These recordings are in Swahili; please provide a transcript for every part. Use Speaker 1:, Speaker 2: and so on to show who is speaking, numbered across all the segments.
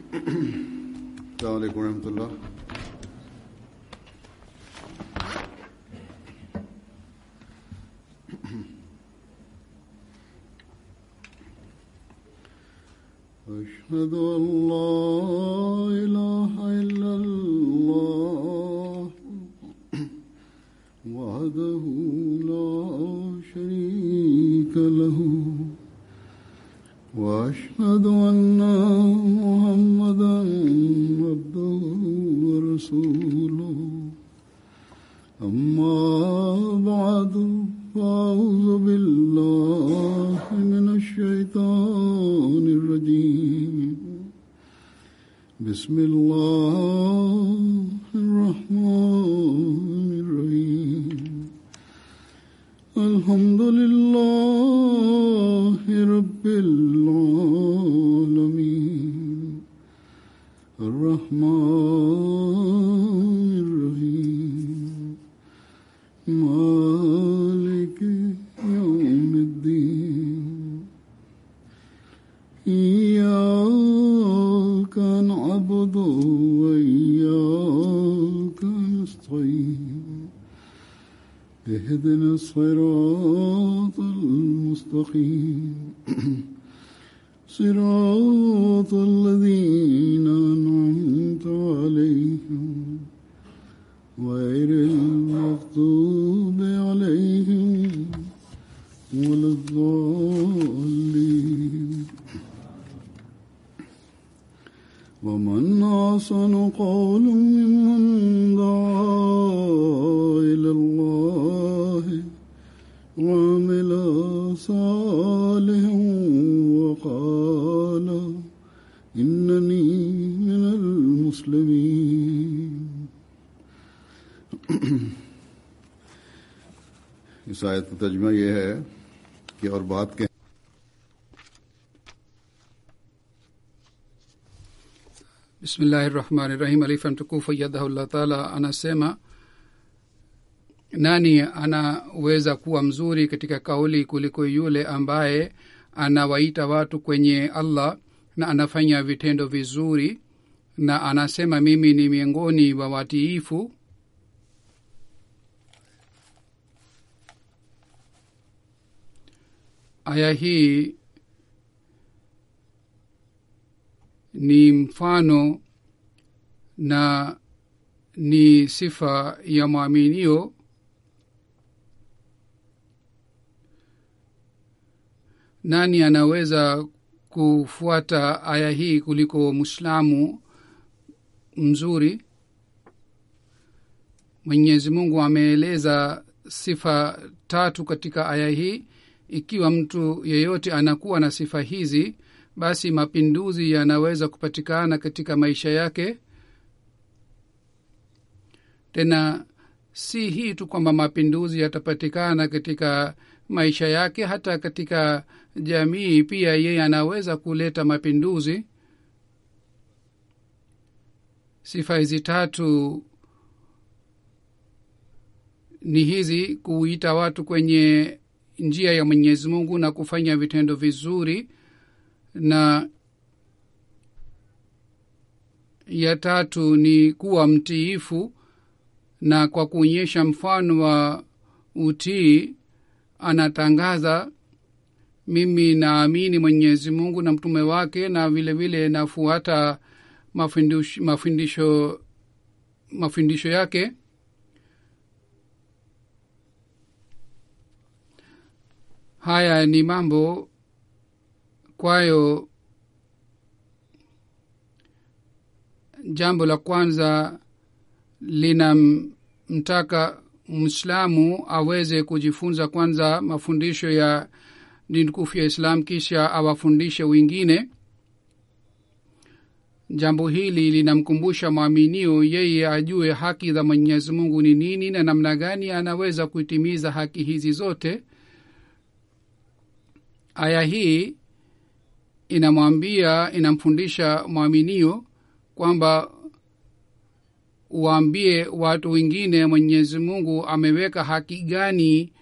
Speaker 1: السلام عليكم ورحمة الله أشهد أن لا إله إلا الله وحده لا شريك له وأشهد أن محمدا عبده ورسوله أما بعد فأعوذ بالله من الشيطان الرجيم بسم الله الرحمن الرحيم الحمد لله رب العالمين الرحمن الرحيم مالك يوم الدين إياك نعبد وإياك نستعين اهدنا الصراط المستقيم صراط الذين أنعمت عليهم غير المغضوب عليهم ولا الضالين ومن أحسن قول ممن دعا إلى الله وعمل صالحا وقال إنني من المسلمين इस आयत का तर्जमा यह है कि और बात कहें
Speaker 2: bismillahi rahmani rahim alifa mtukufu yadahullah taala anasema nani anaweza kuwa mzuri katika kauli kuliko yule ambaye anawaita watu kwenye allah na anafanya vitendo vizuri na anasema mimi ni miongoni wa watiifu aya hii ni mfano na ni sifa ya mwaminio nani anaweza kufuata aya hii kuliko mwislamu mzuri mwenyezi mungu ameeleza sifa tatu katika aya hii ikiwa mtu yeyote anakuwa na sifa hizi basi mapinduzi yanaweza kupatikana katika maisha yake tena si hii tu kwamba mapinduzi yatapatikana katika maisha yake hata katika jamii pia yeye anaweza kuleta mapinduzi sifa hizi tatu ni hizi kuita watu kwenye njia ya mwenyezi mungu na kufanya vitendo vizuri na ya tatu ni kuwa mtiifu na kwa kuonyesha mfano wa utii anatangaza mimi naamini mwenyezi mungu na mtume wake na vile vile nafuata mafundisho mafundisho mafundisho yake haya ni mambo kwayo jambo la kwanza linamtaka mwislamu aweze kujifunza kwanza mafundisho ya dini tukufu ya islam kisha awafundishe wengine jambo hili linamkumbusha mwaminio yeye ajue haki za mwenyezi mungu ni nini na namna gani anaweza kuitimiza haki hizi zote aya hii inamwambia inamfundisha mwaminio kwamba waambie watu wengine mwenyezi mungu ameweka haki gani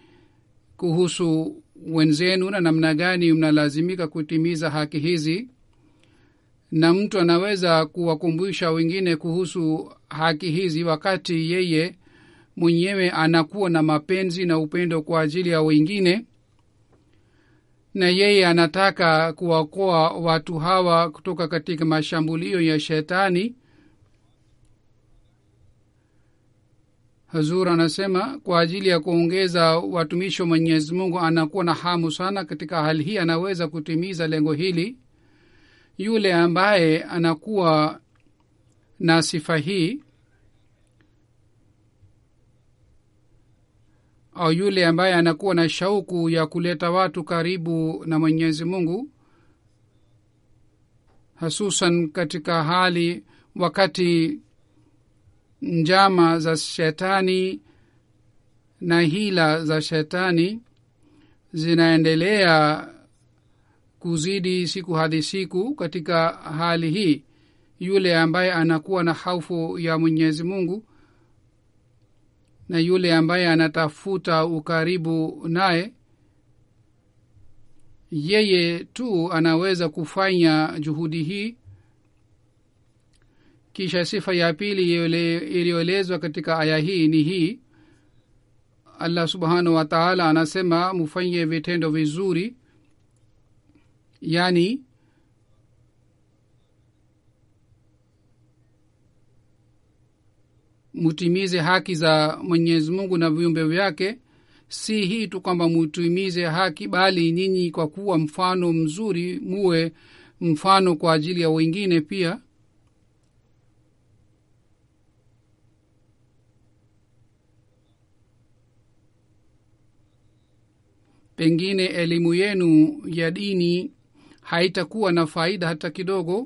Speaker 2: kuhusu wenzenu na namna gani mnalazimika kutimiza haki hizi na mtu anaweza kuwakumbusha wengine kuhusu haki hizi wakati yeye mwenyewe anakuwa na mapenzi na upendo kwa ajili ya wengine na yeye anataka kuwakoa watu hawa kutoka katika mashambulio ya shetani hazur anasema kwa ajili ya kuongeza watumishi wa mwenyezi mungu anakuwa na hamu sana katika hali hii anaweza kutimiza lengo hili yule ambaye anakuwa na sifa hii au yule ambaye anakuwa na shauku ya kuleta watu karibu na mwenyezi mungu hasusan katika hali wakati njama za shetani na hila za shetani zinaendelea kuzidi siku hadi siku katika hali hii yule ambaye anakuwa na haufu ya mwenyezi mungu na yule ambaye anatafuta ukaribu naye yeye tu anaweza kufanya juhudi hii kisha sifa ya pili iliyoelezwa katika aya hii ni hii allah subhanahu wa taala anasema mufanye vitendo vizuri yani mutimize haki za mwenyezi mungu na viumbe vyake si hii tu kwamba mutimize haki bali nyinyi kwa kuwa mfano mzuri muwe mfano kwa ajili ya wengine pia pengine elimu yenu ya dini haitakuwa na faida hata kidogo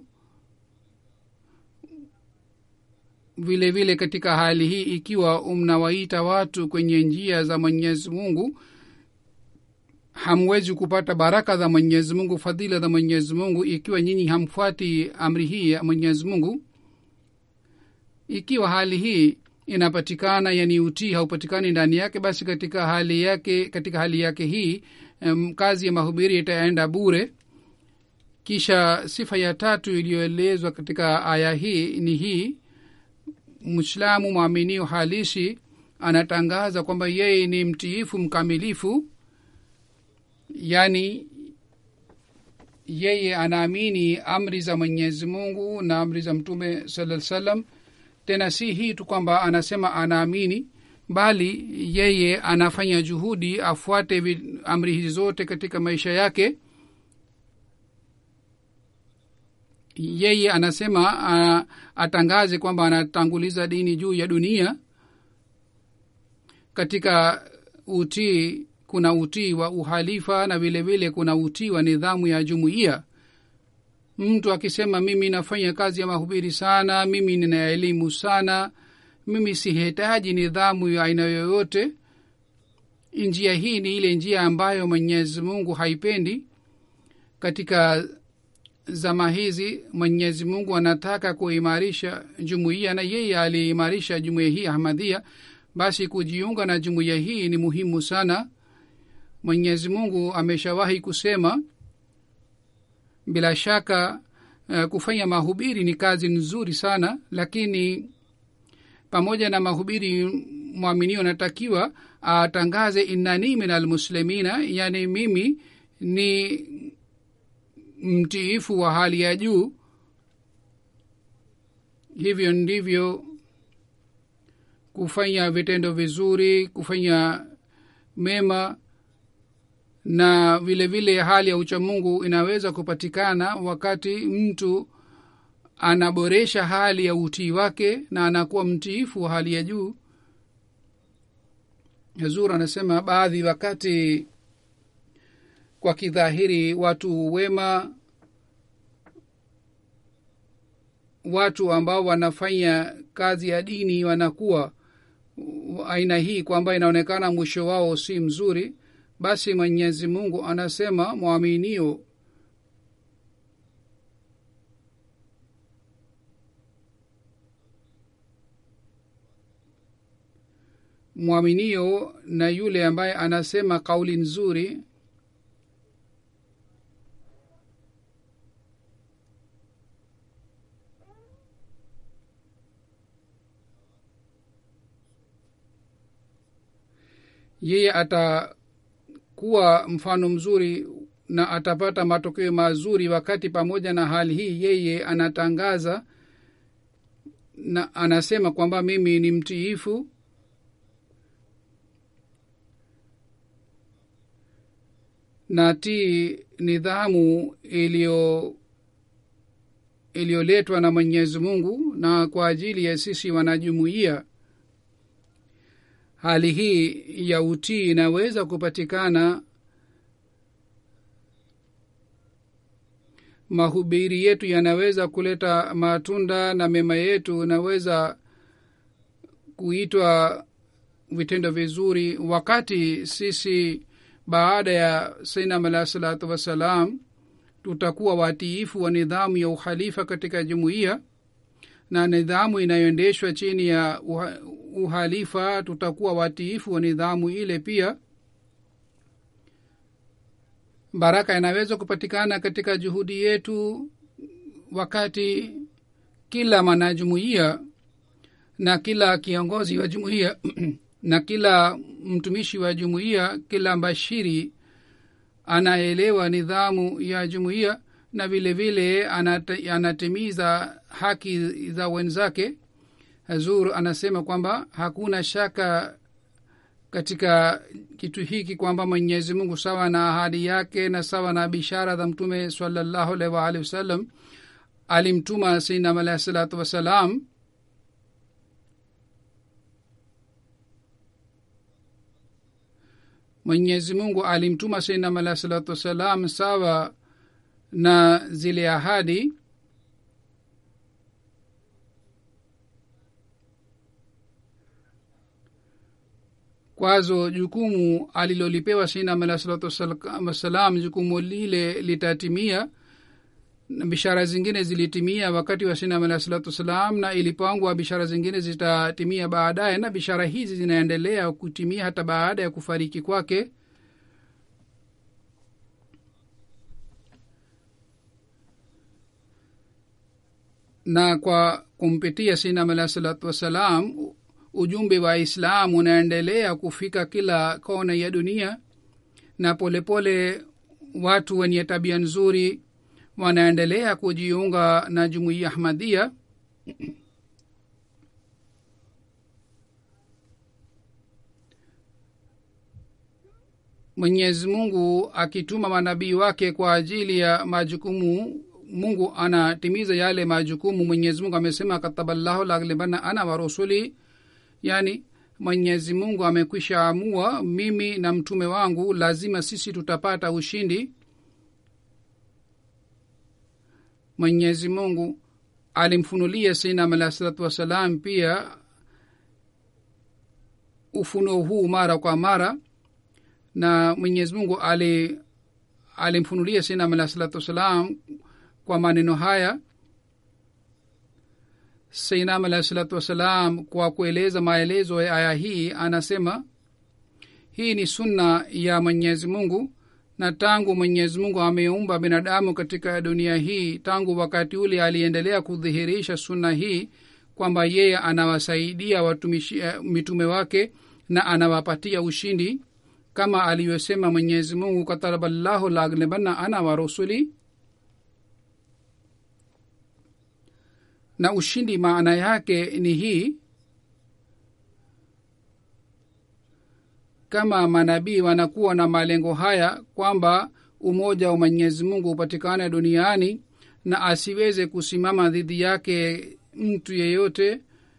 Speaker 2: vile vile katika hali hii ikiwa mnawaita watu kwenye njia za mwenyezi mungu hamwezi kupata baraka za mwenyezi mungu fadhila za mwenyezi mungu ikiwa nyinyi hamfuati amri hii ya mwenyezi mungu ikiwa hali hii inapatikana yani utii haupatikani ndani yake basi katika hali yake katika hali yake hii um, kazi ya mahubiri itaenda bure kisha sifa ya tatu iliyoelezwa katika aya hii ni hii mwislamu mwaminio halisi anatangaza kwamba yeye ni mtiifu mkamilifu yaani yeye anaamini amri za mwenyezi mungu na amri za mtume saa salam tena si hii tu kwamba anasema anaamini bali yeye anafanya juhudi afuate amri hizi zote katika maisha yake yeye anasema uh, atangaze kwamba anatanguliza dini juu ya dunia katika utii kuna utii wa uhalifa na vile vile kuna utii wa nidhamu ya jumuiya mtu akisema mimi nafanya kazi ya mahubiri sana mimi nina elimu sana mimi sihitaji nidhamu ya aina yoyote njia hii ni ile njia ambayo mwenyezi mungu haipendi katika zama hizi mwenyezi mungu anataka kuimarisha jumuiya na yeye aliimarisha jumuiya hii ahmadhia basi kujiunga na jumuiya hii ni muhimu sana mwenyezi mungu ameshawahi kusema bila shaka uh, kufanya mahubiri ni kazi nzuri sana lakini pamoja na mahubiri mwaminio anatakiwa atangaze innani min almuslimina yani mimi ni mtiifu wa hali ya juu hivyo ndivyo kufanya vitendo vizuri kufanya mema na vile vile hali ya uchamungu inaweza kupatikana wakati mtu anaboresha hali ya utii wake na anakuwa mtiifu wa hali ya juu zur anasema baadhi wakati kwa kidhahiri watu wema watu ambao wanafanya kazi ya dini wanakuwa aina hii kwamba inaonekana mwisho wao si mzuri basi mwenyezi mungu anasema mwaminio mwaminio na yule ambaye anasema kauli nzuri yeye atakuwa mfano mzuri na atapata matokeo mazuri wakati pamoja na hali hii yeye anatangaza na anasema kwamba mimi ni mtiifu na tii nidhamu iliyo iliyoletwa na mwenyezi mungu na kwa ajili ya sisi wanajumuia hali hii ya utii inaweza kupatikana mahubiri yetu yanaweza kuleta matunda na mema yetu inaweza kuitwa vitendo vizuri wakati sisi baada ya sainam alahi salatu wassalam tutakuwa watiifu wa nidhamu ya uhalifa katika jumuiya na nidhamu inayoendeshwa chini ya uha, uhalifa tutakuwa watiifu wa nidhamu ile pia baraka inaweza kupatikana katika juhudi yetu wakati kila mwanajumuiya na kila kiongozi wa jumuiya na kila mtumishi wa jumuiya kila mbashiri anaelewa nidhamu ya jumuiya na vile vile anat, anatimiza haki za wenzake hazur anasema kwamba hakuna shaka katika kitu hiki kwamba mwenyezi mungu sawa na ahadi yake na sawa na bishara za mtume salallahu alaihi waalihi wasallam alimtuma sainam alahi salatu wassalam mwenyezi mungu alimtuma sainam alahi salatu wassalam sawa na zile ahadi kwazo jukumu alilolipewa sainam alahi salatu wassalam jukumu lile litatimia bishara zingine zilitimia wakati wa sainam alahi salatu wassalam na ilipangwa bishara zingine zitatimia baadaye na bishara hizi zinaendelea kutimia hata baada ya kufariki kwake na kwa kumpitia sainam alahi salatu wassalam ujumbe wa islam unaendelea kufika kila kona ya dunia na polepole pole watu wenye tabia nzuri wanaendelea kujiunga na jumuiya ahmadia mwenyezi mungu akituma manabii wake kwa ajili ya majukumu mungu anatimiza yale majukumu mwenyezi mungu amesema kataballahu laglibana ana warusuli yani mwenyezi mungu amekwisha amua mimi na mtume wangu lazima sisi tutapata ushindi mwenyezi mungu alimfunulia sainam alahi salatu wassalam pia ufunuo huu mara kwa mara na mwenyezi mungu ali alimfunulia sainam alahi salatu wassalam kwa maneno haya sainam alahi salatu wassalam kwa kueleza maelezo ya aya hii anasema hii ni sunna ya mwenyezi mungu na tangu mwenyezi mungu ameumba binadamu katika dunia hii tangu wakati ule aliendelea kudhihirisha sunna hii kwamba yeye anawasaidia watumishi mitume wake na anawapatia ushindi kama alivyosema mwenyezi mungu kataraballahu laglebanna ana wa rusuli na ushindi maana yake ni hii kama manabii wanakuwa na malengo haya kwamba umoja wa mwenyezi mungu upatikane duniani na asiweze kusimama dhidi yake mtu yeyote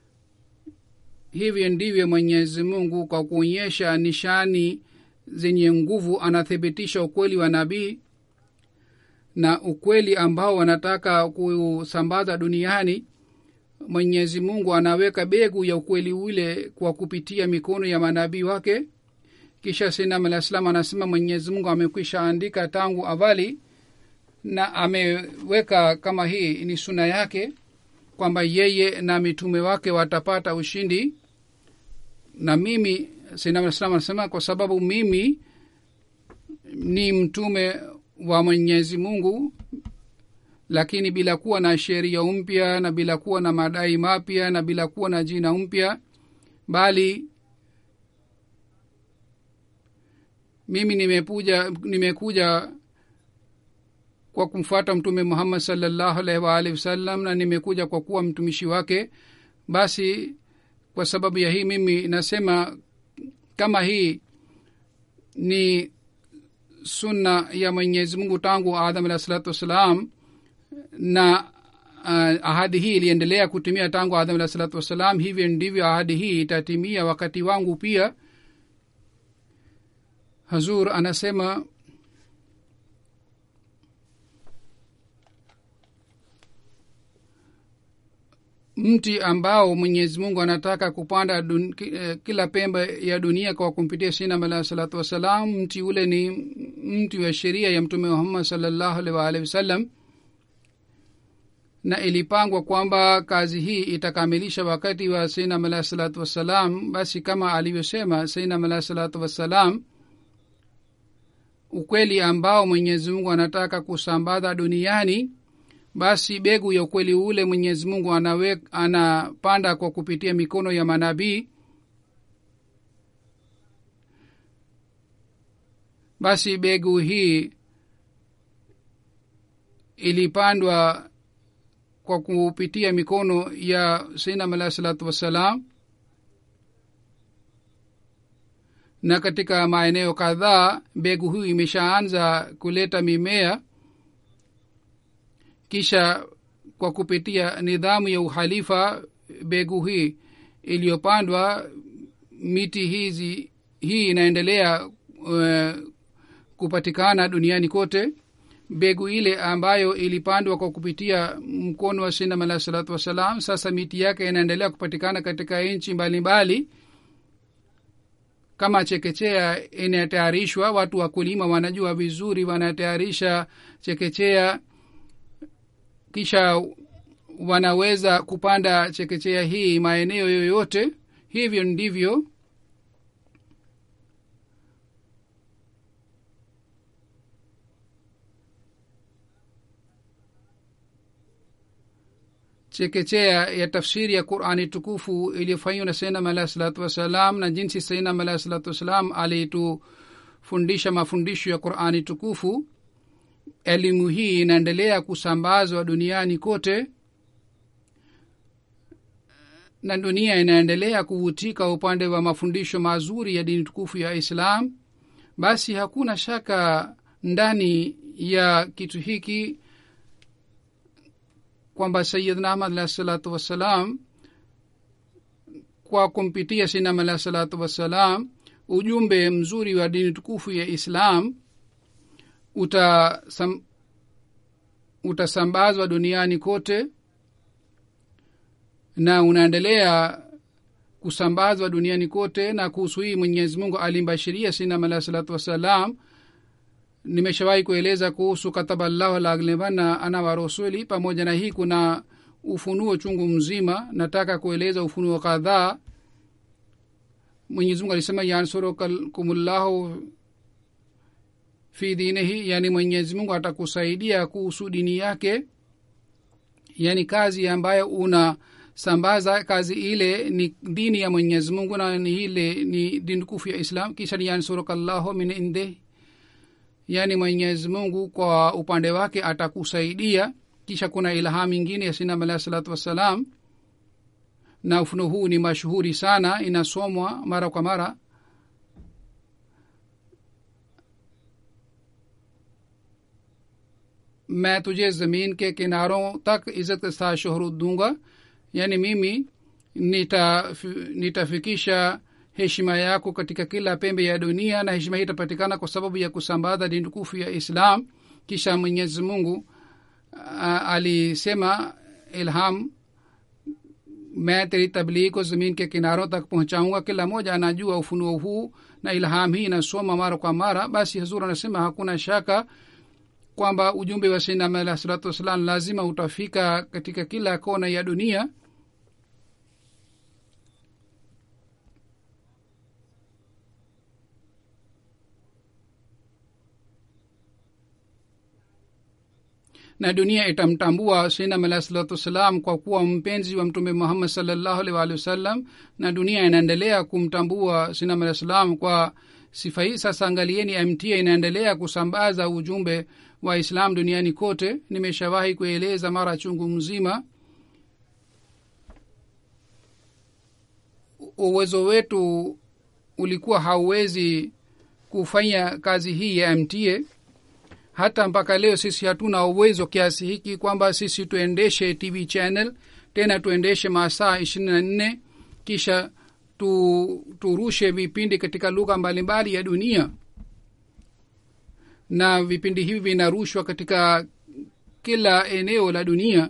Speaker 2: hivyo ndivyo mwenyezi mungu kwa kuonyesha nishani zenye nguvu anathibitisha ukweli wa nabii na ukweli ambao wanataka kusambaza duniani mwenyezi mungu anaweka begu ya ukweli ule kwa kupitia mikono ya manabii wake kisha sinam alah salam anasema mwenyezi mungu amekwisha andika tangu awali na ameweka kama hii ni suna yake kwamba yeye na mitume wake watapata ushindi na mimi sinam alah salam anasema kwa sababu mimi ni mtume wa mwenyezi mungu lakini bila kuwa na sheria mpya na bila kuwa na madai mapya na bila kuwa na jina mpya bali mimi nimekuja nimekuja kwa kumfuata mtume muhammad salllahu alaihi waalihi wasallam na nimekuja kwa kuwa mtumishi wake basi kwa sababu ya hii mimi nasema kama hii ni sunna ya mwenyezi mungu tangu adam alahi salatu wassalam na uh, ahadi hii iliendelea kutimia tangu adam alahi salatu wassalam hivyo ndivyo ahadi hii itatimia wakati wangu pia hazur anasema mti ambao mwenyezi mungu anataka kupanda dun, kila pembe ya dunia kwa kumpitia sinam alahi salatu wassalam mti ule ni mti wa sheria ya mtume muhammad salllahu alhi waalihi wasallam na ilipangwa kwamba kazi hii itakamilisha wakati wa sainam alahi salatu wassalam basi kama alivyosema sainam alahi salatu wassalam ukweli ambao mwenyezi mungu anataka kusambaza duniani basi begu ya ukweli ule mwenyezi mungu anawe, anapanda kwa kupitia mikono ya manabii basi begu hii ilipandwa kwa kupitia mikono ya sainam alahi salatu wassalam na katika maeneo kadhaa mbegu hii imeshaanza kuleta mimea kisha kwa kupitia nidhamu ya uhalifa mbegu hii iliyopandwa miti hizi hii inaendelea uh, kupatikana duniani kote mbegu ile ambayo ilipandwa kwa kupitia mkono wa sinam alahi salatu wassalam sasa miti yake inaendelea kupatikana katika nchi mbalimbali kama chekechea inatayarishwa watu wakulima wanajua vizuri wanatayarisha chekechea kisha wanaweza kupanda chekechea hii maeneo yoyote hivyo ndivyo chekechea ya tafsiri ya qurani tukufu iliyofanywa na sainam alahi salatu wassalam na jinsi sainam alahi salatu wassalam alitufundisha mafundisho ya qurani tukufu elimu hii inaendelea kusambazwa duniani kote na dunia inaendelea kuvutika upande wa mafundisho mazuri ya dini tukufu ya islam basi hakuna shaka ndani ya kitu hiki kwamba sayidna ahmad alahi salatu wassalam kwa kumpitia sinam alahi salatu wassalam ujumbe mzuri wa dini tukufu ya islam utasam, utasambazwa duniani kote na unaendelea kusambazwa duniani kote na kuhusu hii mwenyezi mungu alimbashiria sinam alahi salatu wassalam nimeshawahi kueleza kuhusu kataba llahu laglebana ana wa rasuli pamoja na hii kuna ufunuo chungu mzima nataka kueleza ufunuo kadhaa mwenyezimungu alisema yansurukumullahu fi dinihi yani mwenyezimungu atakusaidia kuhusu dini yake yani kazi ambayo una sambaza kazi ile ni dini ya mwenyezi mungu na ni ile ni dini tukufu ya islam kisha ni yansurukallahu min indih yaani mwenyezi mungu kwa upande wake atakusaidia kisha kuna ilham ingine ya sinam alahi salatu wassalam na ufuno huu ni mashuhuri sana inasomwa mara kwa mara मैं तुझे जमीन के किनारों तक इज्जत के साथ शोहरत दूंगा यानी mimi nitafikisha heshima yako katika kila pembe ya dunia na heshima hii itapatikana kwa sababu ya kusambaza dini tukufu ya islam kisha mwenyezi mungu alisema ilham मैं तेरी तबलीग को जमीन के किनारों तक पहुंचाऊंगा kila moja anajua ufunuo huu na ilham hii inasoma mara kwa mara basi hazur anasema hakuna shaka kwamba ujumbe wa sinam alah salatu wassalam lazima utafika katika kila kona ya dunia na dunia itamtambua sinam alah salatu wassalam kwa kuwa mpenzi wa mtume muhammad salllahu alih waalihi wasallam na dunia inaendelea kumtambua sinam alah salam kwa sifa hii sasa angalieni mta inaendelea kusambaza ujumbe wa islam duniani kote nimeshawahi kueleza mara chungu mzima uwezo wetu ulikuwa hauwezi kufanya kazi hii ya mta hata mpaka leo sisi hatuna uwezo kiasi hiki kwamba sisi tuendeshe tv channel tena tuendeshe masaa ishirini na nne kisha tu, turushe vipindi katika lugha mbalimbali ya dunia na vipindi hivi vinarushwa katika kila eneo la dunia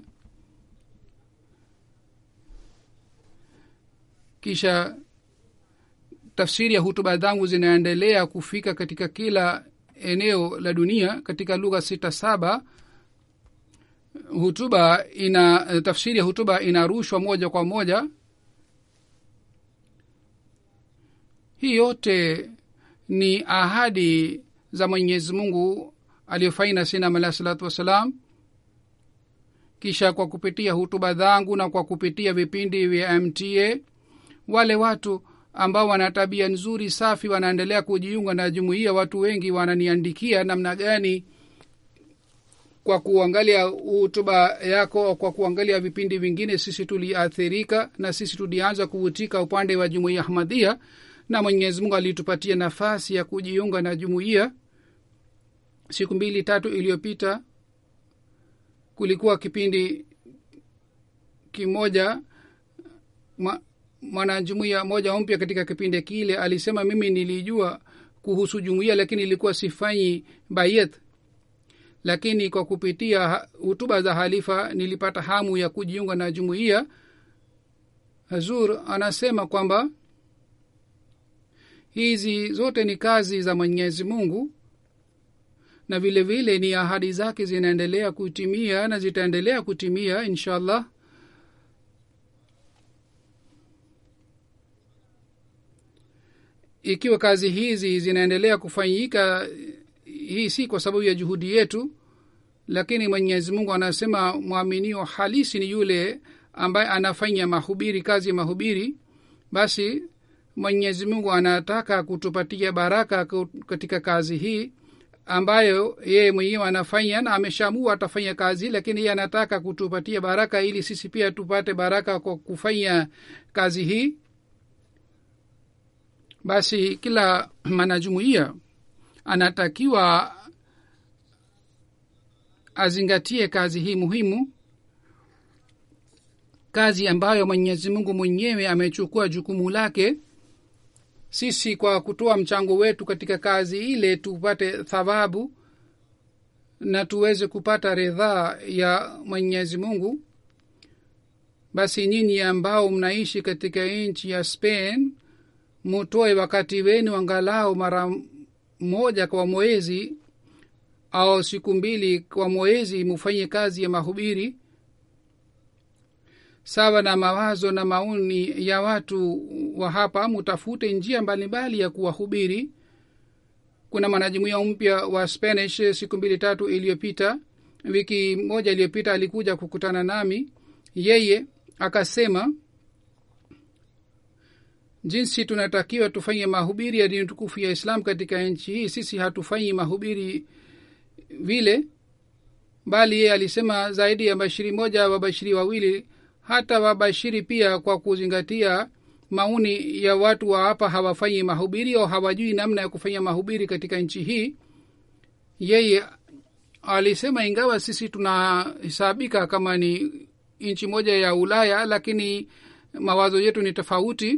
Speaker 2: kisha tafsiri ya hutuba zangu zinaendelea kufika katika kila eneo la dunia katika lugha sita saba hutuba ina tafsiri ya hutuba inarushwa moja kwa moja hii yote ni ahadi za mwenyezi mungu aliyofanya sinam alahi salatu wassalam kisha kwa kupitia hutuba zangu na kwa kupitia vipindi vya mta wale watu ambao wana tabia nzuri safi wanaendelea kujiunga na jumuiya watu wengi wananiandikia namna gani kwa kuangalia hutuba yako au kwa kuangalia vipindi vingine sisi tuliathirika na sisi tulianza kuvutika upande wa jumuiya ahmadhia na mwenyezi mungu alitupatia nafasi ya kujiunga na jumuiya siku mbili tatu iliyopita kulikuwa kipindi kimoja ma, mwanajumuiya moja mpya katika kipindi kile alisema mimi nilijua kuhusu jumuiya lakini ilikuwa sifanyi bayet lakini kwa kupitia hutuba za halifa nilipata hamu ya kujiunga na jumuiya hazur anasema kwamba hizi zote ni kazi za mwenyezi mungu na vile vile ni ahadi zake zinaendelea kutimia na zitaendelea kutimia insha allah ikiwa kazi hizi zinaendelea kufanyika hii si kwa sababu ya juhudi yetu lakini mwenyezi mungu anasema mwaminio halisi ni yule ambaye anafanya mahubiri kazi ya mahubiri basi mwenyezi mungu anataka kutupatia baraka katika kazi hii ambayo yeye mwenyewe anafanya na ameshamua atafanya kazi lakini yeye anataka kutupatia baraka ili sisi pia tupate baraka kwa kufanya kazi hii basi kila mwanajumuiya anatakiwa azingatie kazi hii muhimu kazi ambayo mwenyezi mungu mwenyewe amechukua jukumu lake sisi kwa kutoa mchango wetu katika kazi ile tupate thawabu na tuweze kupata ridhaa ya mwenyezi mungu basi nyinyi ambao mnaishi katika nchi ya spain mutoe wakati wenu angalau mara moja kwa mwezi au siku mbili kwa mwezi mufanye kazi ya mahubiri sawa na mawazo na maoni ya watu wa hapa mutafute njia mbalimbali ya kuwahubiri kuna mwanajumuia mpya wa spanish siku mbili tatu iliyopita wiki moja iliyopita alikuja kukutana nami yeye akasema jinsi tunatakiwa tufanye mahubiri ya dini tukufu ya islam katika nchi hii sisi hatufanyi mahubiri vile bali yeye alisema zaidi ya bashiri moja wabashiri wawili hata wabashiri pia kwa kuzingatia maoni ya watu wa hapa hawafanyi mahubiri au hawajui namna ya kufanya mahubiri katika nchi hii yeye alisema ingawa sisi tunahesabika kama ni nchi moja ya ulaya lakini mawazo yetu ni tofauti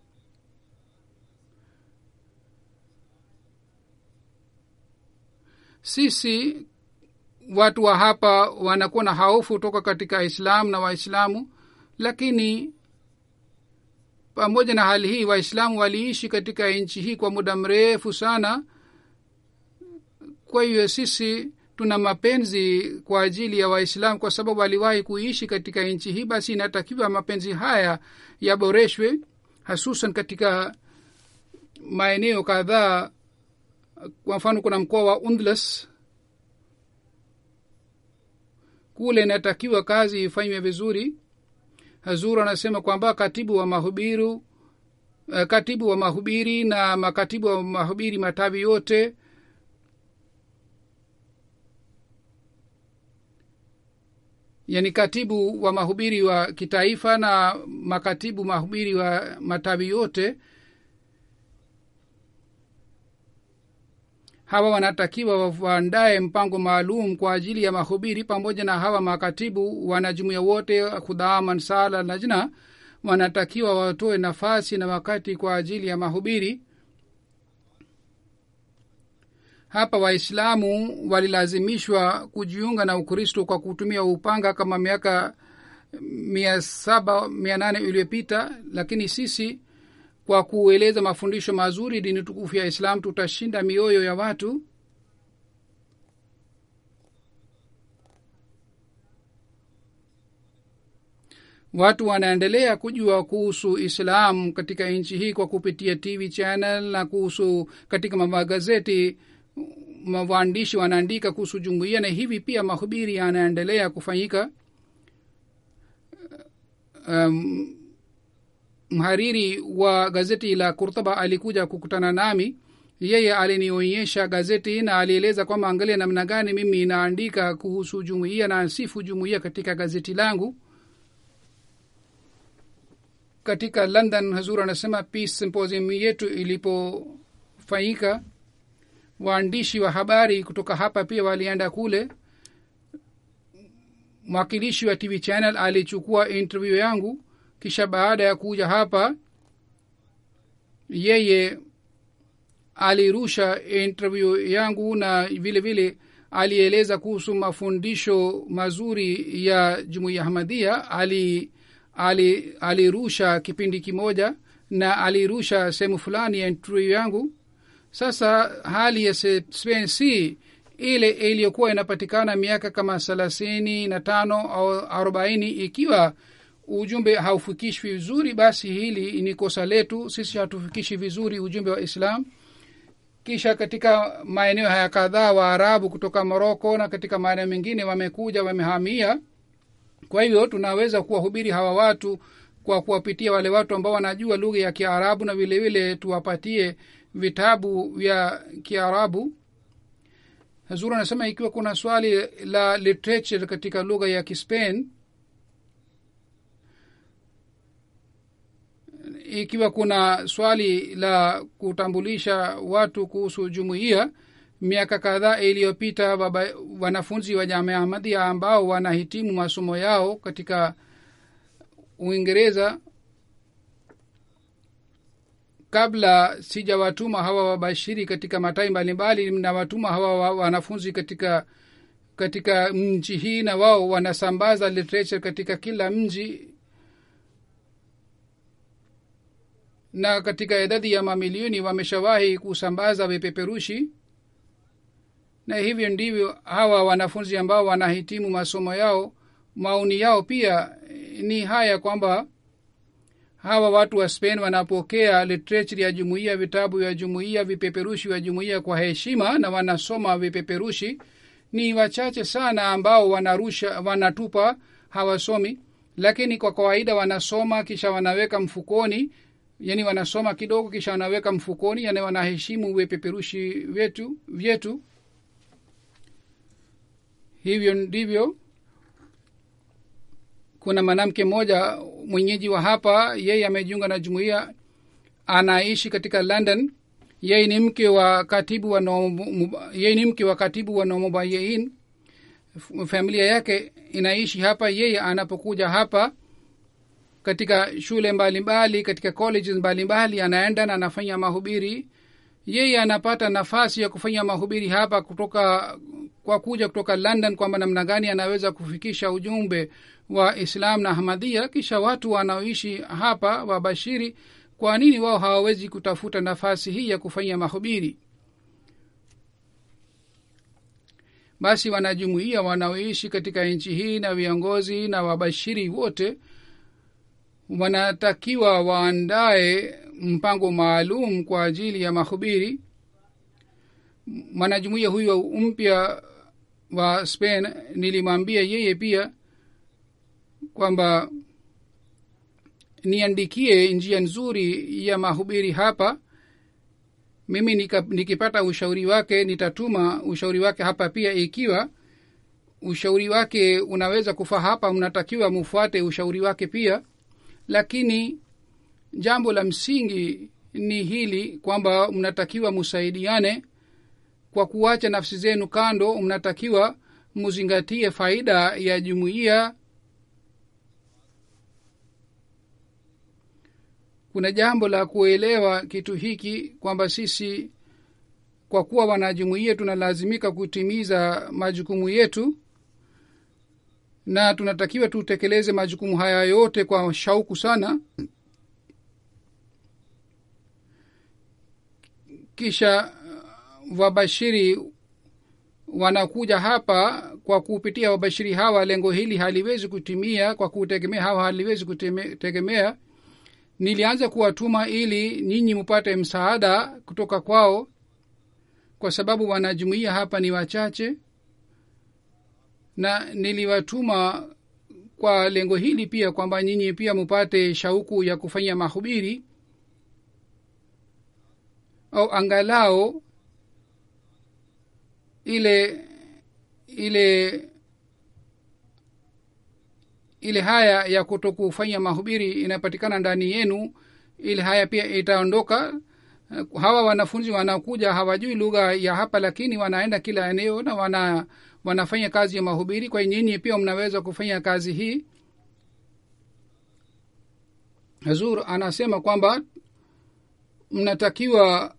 Speaker 2: sisi watu wa hapa wanakuwa na haufu toka katika islam na waislamu lakini pamoja na hali hii waislamu waliishi katika nchi hii kwa muda mrefu sana kwa hiyo sisi tuna mapenzi kwa ajili ya waislamu kwa sababu waliwahi kuishi katika nchi hii basi inatakiwa mapenzi haya yaboreshwe hasusan katika maeneo kadhaa kwa mfano kuna mkoa wa undlas kule inatakiwa kazi ifanywe vizuri hazur anasema kwamba katibu wa mahubiru uh, katibu wa mahubiri na makatibu wa mahubiri matawi yote yani katibu wa mahubiri wa kitaifa na makatibu mahubiri wa matawi yote hawa wanatakiwa waandae mpango maalum kwa ajili ya mahubiri pamoja na hawa makatibu wanajumuia wote khudhaman sala lajna wanatakiwa watoe nafasi na wakati kwa ajili ya mahubiri hapa waislamu walilazimishwa kujiunga na ukristo kwa kutumia upanga kama miaka mia saba mia nane iliyopita lakini sisi kwa kueleza mafundisho mazuri dini tukufu ya islam tutashinda mioyo ya watu watu wanaendelea kujua kuhusu islam katika nchi hii kwa kupitia tv channel na kuhusu katika magazeti waandishi wanaandika kuhusu jumuiya na hivi pia mahubiri yanaendelea kufanyika um, mhariri wa gazeti la kurtaba alikuja kukutana nami yeye alinionyesha gazeti na alieleza kwamba angalia namna gani mimi naandika kuhusu jumuiya na sifu jumuiya katika gazeti langu katika london hazur anasema peace symposium yetu ilipofanyika waandishi wa habari kutoka hapa pia walienda kule mwakilishi wa tv channel alichukua interview yangu kisha baada ya kuja hapa yeye alirusha interview yangu na vile vile alieleza kuhusu mafundisho mazuri ya jumuiya ahmadia ali ali alirusha kipindi kimoja na alirusha sehemu fulani ya interview yangu sasa hali ya spain si ile iliyokuwa inapatikana miaka kama thelathini na tano au arobaini ikiwa ujumbe haufikishwi vizuri basi hili ni kosa letu sisi hatufikishi vizuri ujumbe wa islam kisha katika maeneo haya kadhaa waarabu kutoka moroko na katika maeneo mengine wamekuja wamehamia kwa hivyo tunaweza kuwahubiri hawa watu kwa kuwapitia wale watu ambao wanajua lugha ya kiarabu na vile vile tuwapatie vitabu vya kiarabu hazur anasema ikiwa kuna swali la literature katika lugha ya kispain ikiwa kuna swali la kutambulisha watu kuhusu jumuiya miaka kadhaa iliyopita wanafunzi wa jamia ahmadia ambao wanahitimu masomo yao katika uingereza kabla sijawatuma hawa wabashiri katika matai mbalimbali nawatuma hawa wanafunzi katika katika mji hii na wao wanasambaza literature katika kila mji na katika idadi ya mamilioni wameshawahi kusambaza vipeperushi na hivyo ndivyo hawa wanafunzi ambao wanahitimu masomo yao maoni yao pia ni haya kwamba hawa watu wa spain wanapokea literature ya jumuiya vitabu vya jumuiya vipeperushi vya jumuiya kwa heshima na wanasoma vipeperushi ni wachache sana ambao wanarusha wanatupa hawasomi lakini kwa kawaida wanasoma kisha wanaweka mfukoni yani wanasoma kidogo kisha wanaweka mfukoni yani wanaheshimu vipeperushi vyetu vyetu hivyo ndivyo kuna mwanamke mmoja mwenyeji wa hapa yeye amejiunga na jumuiya anaishi katika london yeye ni mke wa katibu wa yeye ni mke wa katibu wa nomobayein familia yake inaishi hapa yeye anapokuja hapa katika shule mbalimbali mbali, katika colleges mbalimbali anaenda na anafanya mahubiri yeye anapata nafasi ya kufanya mahubiri hapa kutoka kwa kuja kutoka london kwamba namna gani anaweza kufikisha ujumbe wa islam na ahmadhia kisha watu wanaoishi hapa wabashiri kwa nini wao hawawezi kutafuta nafasi hii ya kufanya mahubiri basi wanajumuia wanaoishi katika nchi hii na viongozi na wabashiri wote wanatakiwa waandae mpango maalum kwa ajili ya mahubiri mwanajumuia huyo mpya wa spain nilimwambia yeye pia kwamba niandikie njia nzuri ya mahubiri hapa mimi nika, nikipata ushauri wake nitatuma ushauri wake hapa pia ikiwa ushauri wake unaweza kufaa hapa mnatakiwa mufuate ushauri wake pia lakini jambo la msingi ni hili kwamba mnatakiwa musaidiane kwa kuacha nafsi zenu kando mnatakiwa muzingatie faida ya jumuiya kuna jambo la kuelewa kitu hiki kwamba sisi kwa kuwa wanajumuiya tunalazimika kutimiza majukumu yetu na tunatakiwa tutekeleze majukumu haya yote kwa shauku sana kisha wabashiri wanakuja hapa kwa kupitia wabashiri hawa lengo hili haliwezi kutimia kwa kutegemea hawa haliwezi kutegemea nilianza kuwatuma ili nyinyi mupate msaada kutoka kwao kwa sababu wanajumuia hapa ni wachache na niliwatuma kwa lengo hili pia kwamba nyinyi pia mupate shauku ya kufanya mahubiri au angalao ile ile ile haya ya kutokufanya mahubiri inapatikana ndani yenu ile haya pia itaondoka hawa wanafunzi wanakuja hawajui lugha ya hapa lakini wanaenda kila eneo na wana wanafanya kazi ya mahubiri kwa nyinyi pia mnaweza kufanya kazi hii hazur anasema kwamba mnatakiwa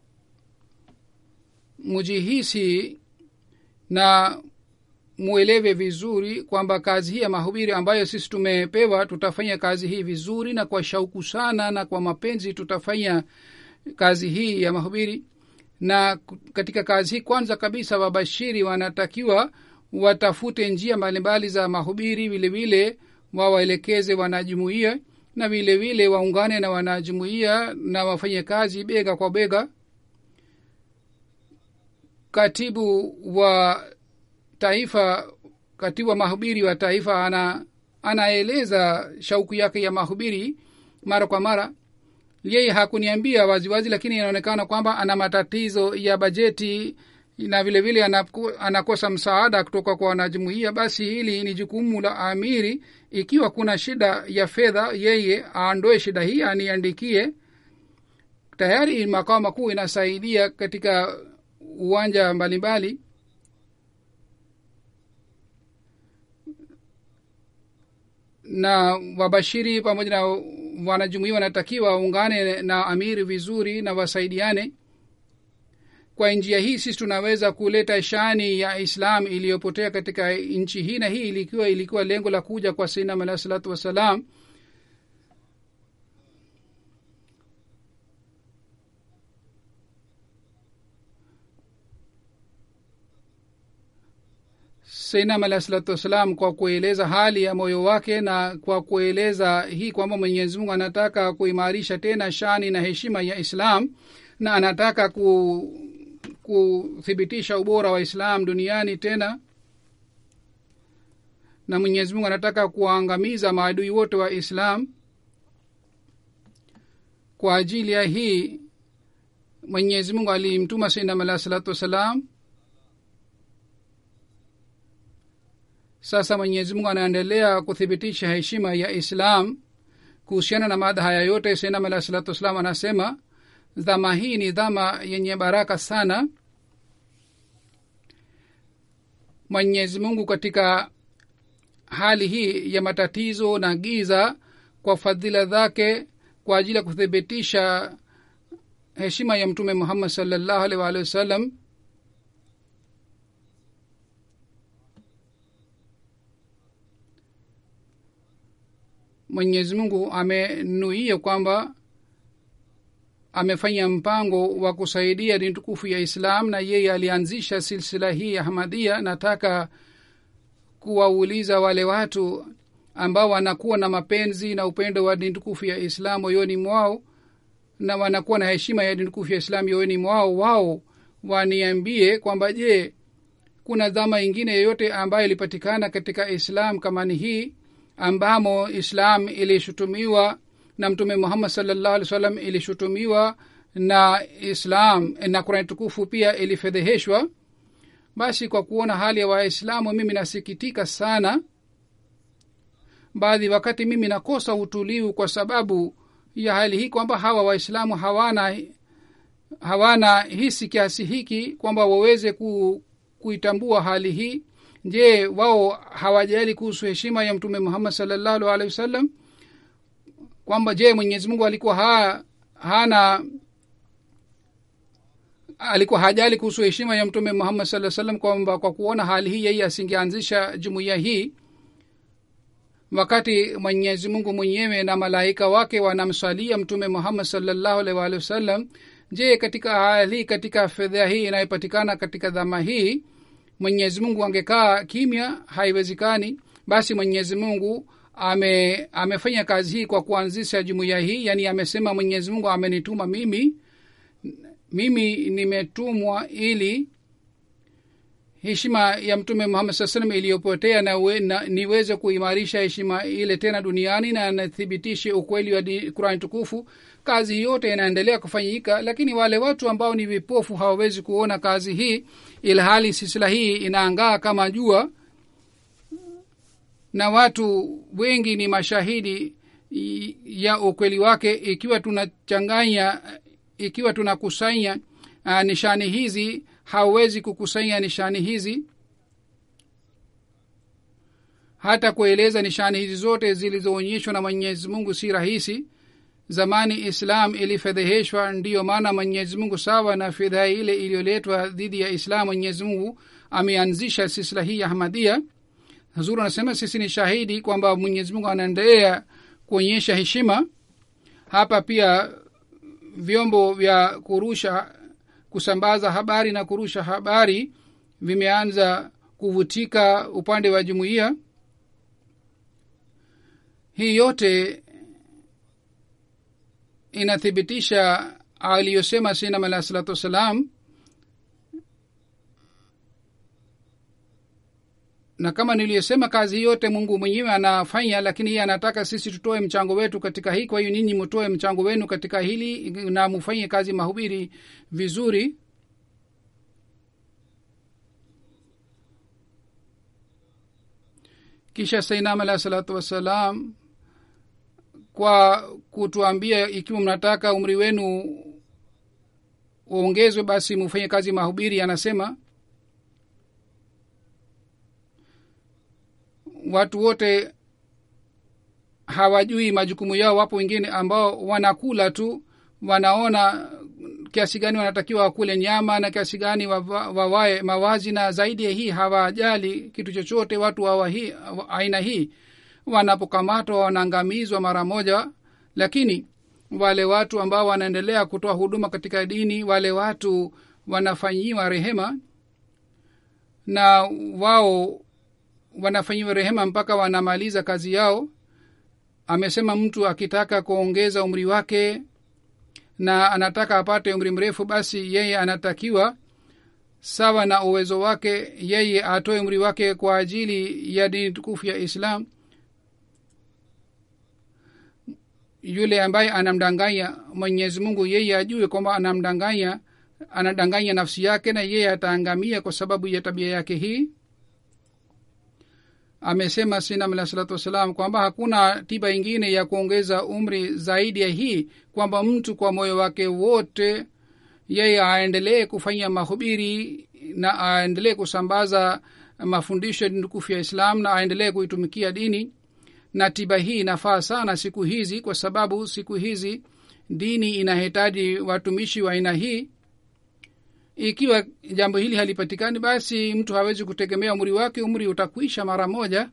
Speaker 2: mujihisi na mwelewe vizuri kwamba kazi hii ya mahubiri ambayo sisi tumepewa tutafanya kazi hii vizuri na kwa shauku sana na kwa mapenzi tutafanya kazi hii ya mahubiri na katika kazi hii kwanza kabisa wabashiri wanatakiwa watafute njia mbalimbali za mahubiri vile vile wawaelekeze wanajumuia na vile vile waungane na wanajumuia na wafanye kazi bega kwa bega katibu wa taifa katibu wa mahubiri wa taifa ana anaeleza shauku yake ya mahubiri mara kwa mara yeye hakuniambia waziwazi lakini inaonekana kwamba ana matatizo ya bajeti na vile vile anaku, anakosa msaada kutoka kwa wanajumuia basi hili ni jukumu la amiri ikiwa kuna shida ya fedha yeye aondoe shida hii aniandikie tayari makao makuu inasaidia katika uwanja mbalimbali na wabashiri pamoja na wanajumuia wanatakiwa waungane na amiri vizuri na wasaidiane kwa njia hii sisi tunaweza kuleta shani ya islam iliyopotea katika nchi hii na hii ilikuwa ilikuwa lengo la kuja kwa sinam alahi salatu wassalam seinam alahi salatu wassalam kwa kueleza hali ya moyo wake na kwa kueleza hii kwamba mwenyezi mungu anataka kuimarisha tena shani na heshima ya islam na anataka ku kuthibitisha ubora wa islam duniani tena na mwenyezi mungu anataka kuwaangamiza maadui wote wa islam kwa ajili ya hii mwenyezi mungu alimtuma sainam alahi salatu wassalam sasa mwenyezi mungu anaendelea kuthibitisha heshima ya islam kuhusiana na mada haya yote sainam alahi salatu wassalam anasema dhama hii ni dhama yenye baraka sana mwenyezi mungu katika hali hii ya matatizo na giza kwa fadhila zake kwa ajili ya kuthibitisha heshima ya mtume muhammad salllahu alih waalihi wasallam mwenyezi mungu amenuia kwamba amefanya mpango wa kusaidia dini tukufu ya islam na yeye alianzisha silsila hii ya hamadia nataka kuwauliza wale watu ambao wanakuwa na mapenzi na upendo wa dini tukufu ya islam moyoni mwao na wanakuwa na heshima ya dini tukufu ya islam moyoni mwao wao waniambie kwamba je kuna dhama ingine yoyote ambayo ilipatikana katika islam kama ni hii ambamo islam ilishutumiwa na mtume muhammad salllahu alih wa sallam ilishutumiwa na islam na kurani tukufu pia ilifedheheshwa basi kwa kuona hali ya waislamu mimi nasikitika sana baadhi wakati mimi nakosa utulivu kwa sababu ya hali hii kwamba hawa waislamu hawana hawana hisi kiasi hiki kwamba waweze ku, kuitambua hali hii je wao hawajali kuhusu heshima ya mtume muhammad salllahu alehi wasallam kwamba je mwenyezi mungu alikuwa ha, hana alikuwa hajali kuhusu heshima ya mtume muhammad saa salam kwamba kwa kuona hali hii yeye asingeanzisha jumuiya hii wakati mwenyezi mungu mwenyewe na malaika wake wanamswalia mtume muhammad salllahu alaihi waalihi wasallam je katika hali hii katika fedha hii inayopatikana katika dhama hii mwenyezi mungu angekaa kimya haiwezekani basi mwenyezi mungu ame amefanya kazi hii kwa kuanzisha jumuiya hii yaani amesema mwenyezi mungu amenituma mimi mimi nimetumwa ili heshima ya mtume muhammad saa salam iliyopotea na, we, na niweze kuimarisha heshima ile tena duniani na nathibitishe ukweli wa kurani tukufu kazi yote inaendelea kufanyika lakini wale watu ambao ni vipofu hawawezi kuona kazi hii ilhali sisila hii inaangaa kama jua na watu wengi ni mashahidi ya ukweli wake ikiwa tunachanganya ikiwa tunakusanya uh, nishani hizi hauwezi kukusanya nishani hizi hata kueleza nishani hizi zote zilizoonyeshwa na mwenyezi mungu si rahisi zamani islam ilifedheheshwa ndiyo maana mwenyezi mungu sawa na fedha ile iliyoletwa dhidi ya islam mwenyezi mungu ameanzisha sisla hii ya ahmadia huzuru anasema sisi ni shahidi kwamba mwenyezi mungu anaendelea kuonyesha heshima hapa pia vyombo vya kurusha kusambaza habari na kurusha habari vimeanza kuvutika upande wa jumuiya hii yote inathibitisha aliyosema sinam alah salatu wassalam na kama niliyosema kazi yote mungu mwenyewe anafanya lakini yeye anataka sisi tutoe mchango wetu katika hii kwa hiyo ninyi mtoe mchango wenu katika hili na mufanye kazi mahubiri vizuri kisha sainam alahi salatu wassalam kwa kutuambia ikiwa mnataka umri wenu uongezwe basi mufanye kazi mahubiri anasema watu wote hawajui majukumu yao wapo wengine ambao wanakula tu wanaona kiasi gani wanatakiwa wakule nyama na kiasi gani wawae mawazi na zaidi ya hii hawajali kitu chochote watu wa hii, aina hii wanapokamatwa wanaangamizwa mara moja lakini wale watu ambao wanaendelea kutoa huduma katika dini wale watu wanafanyiwa rehema na wao wanafanyiwa rehema mpaka wanamaliza kazi yao amesema mtu akitaka kuongeza umri wake na anataka apate umri mrefu basi yeye anatakiwa sawa na uwezo wake yeye atoe umri wake kwa ajili ya dini tukufu ya islam yule ambaye anamdanganya mwenyezi mungu yeye ajue kwamba anamdanganya anadanganya nafsi yake na yeye ataangamia kwa sababu ya tabia yake hii amesema sinam alah salatu wassalam kwamba hakuna tiba ingine ya kuongeza umri zaidi ya hii kwamba mtu kwa moyo wake wote yeye aendelee kufanya mahubiri na aendelee kusambaza mafundisho ya dini tukufu ya islam na aendelee kuitumikia dini na tiba hii inafaa sana siku hizi kwa sababu siku hizi dini inahitaji watumishi wa aina hii ikiwa jambo hili halipatikani basi mtu hawezi kutegemea umri wake umri utakwisha mara moja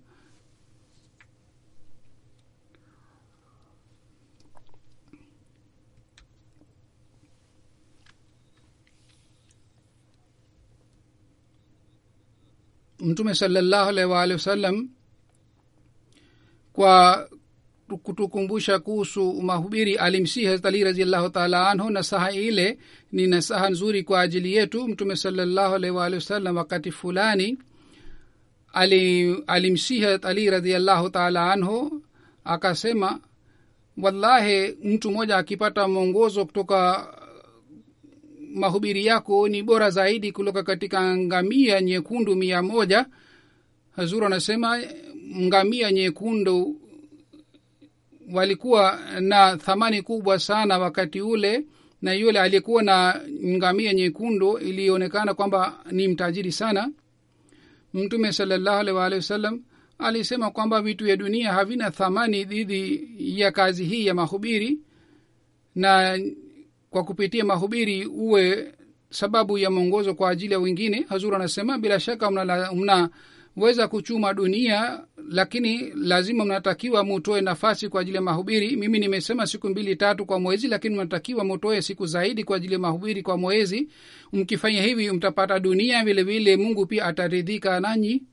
Speaker 2: mtume salallahu alaihi waalihi wasallam kwa kutukumbusha kuhusu mahubiri alimsihi hazrat ali raziallahu taala anhu nasaha ile ni nasaha nzuri kwa ajili yetu mtume salallahu alaihi waalihi wasallam wakati fulani alimsihi hazrat ali raziallahu taala anhu akasema wallahi mtu mmoja akipata mwongozo kutoka mahubiri yako ni bora zaidi kutoka katika ngamia nyekundu mia moja hazuru anasema ngamia nyekundu walikuwa na thamani kubwa sana wakati ule na yule aliyekuwa na ngamia nyekundu ilionekana kwamba ni mtajiri sana mtume salallahu alaihi waalihi wasallam alisema kwamba vitu vya dunia havina thamani dhidi ya kazi hii ya mahubiri na kwa kupitia mahubiri uwe sababu ya mwongozo kwa ajili ya wengine hazur anasema bila shaka mnaweza mna, mna kuchuma dunia lakini lazima mnatakiwa mutoe nafasi kwa ajili ya mahubiri mimi nimesema siku mbili tatu kwa mwezi lakini mnatakiwa mutoe siku zaidi kwa ajili ya mahubiri kwa mwezi mkifanya hivi mtapata dunia vile vile mungu pia ataridhika nanyi